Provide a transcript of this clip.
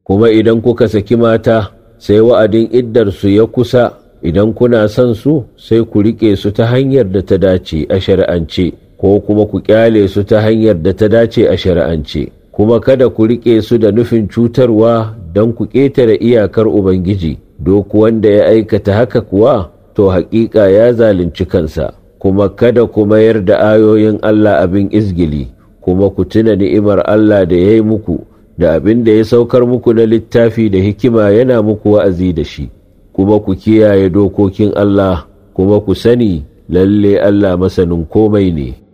kuma idan kuka saki mata sai wa'adin iddarsu ya kusa idan kuna son su sai ku riƙe su ta hanyar da ta dace a shari'ance ko kuma ku ƙyale su ta hanyar da ta dace a shari'ance kuma kada ku riƙe su da nufin cutarwa don ku ƙetare iyakar ubangiji duk wanda ya aikata haka kuwa to haƙiƙa ya zalunci kansa kuma kada ku mayar da ayoyin Allah abin izgili kuma ku tuna ni'imar Allah da ya yi muku da abin da ya saukar muku na littafi da hikima yana muku wa'azi da shi kuma ku kiyaye dokokin Allah kuma ku sani lalle Allah masanin komai ne.